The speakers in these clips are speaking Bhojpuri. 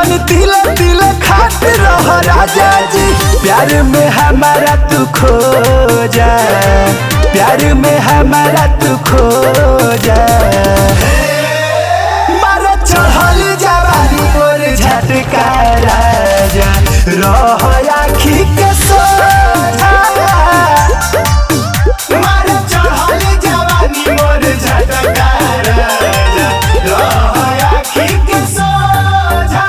जन तिल तिल खात रह राजा जी प्यार में हमारा तू खो जा प्यार में हमारा तू खो जा मारा चढ़ल जवानी मोर झटका राजा रह आखी के सोझा मारा चढ़ल जवानी मोर झटका राजा रह आखी के सोझा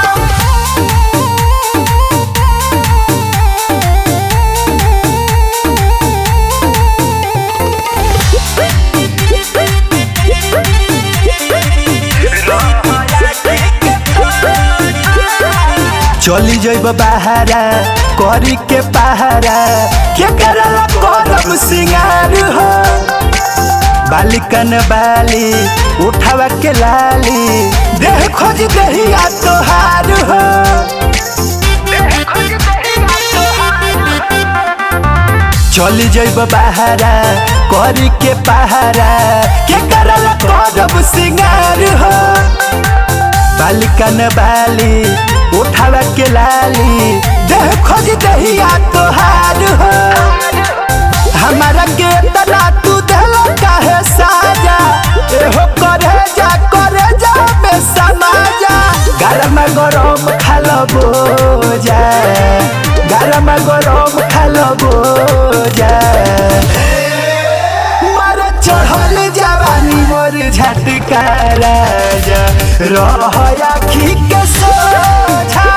चली जइब बहारा करी के पहारा के करला करम सिंगार हो बालिकन बाली उठावा के लाली देह खोज दहिया तोहार हो चली जइब बहारा करी के पहारा के करला करम सिंगार हो बालिकन बाली उठावा के लाली देह खोज दहिया तोहार हो हमारा के तना तू देलो काहे साजा एहो करे जा करे जा में समाजा गरम गरम खालो बोजा गरम गरम खालो बोजा मर चढ़ल जवानी मोर झटका राजा रह आखी के सोझा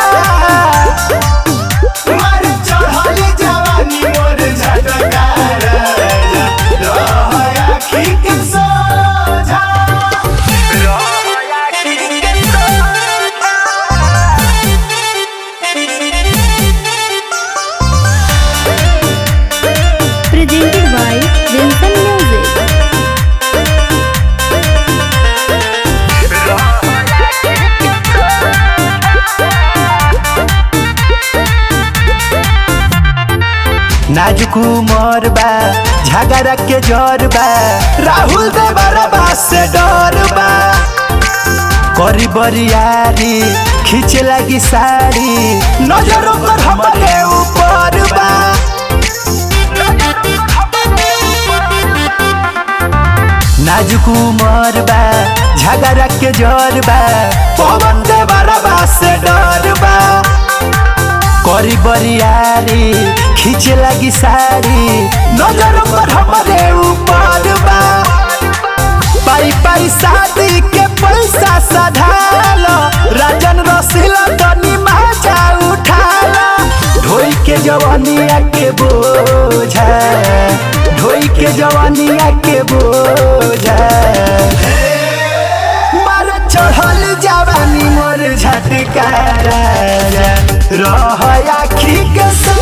मर चढ़ल जवानी मोर झटका राजा रह आखी के सोझा रह आखी के सोझा presented by Vincent Music. नाजुक उमर बा झगड़ा के जर बा राहुल दे बरबा से डर बा करी बरियारी खींचे लगी साड़ी नजरों पर हमारे ऊपर बा नाजुक उमर बा झगड़ा के जर बा पवन दे बरबा से डर बा करी बरियारी खींचे लगी साड़ी नजर पर हमारे ऊपर बा पाई पाई शादी के पैसा सधालो राजन रसीला तनी माचा उठाला ढोई के जवानिया के बोझा ढोई के जवानिया के बोझा मार चढ़ल जवानी मोर झटका राजा रह आखी के सो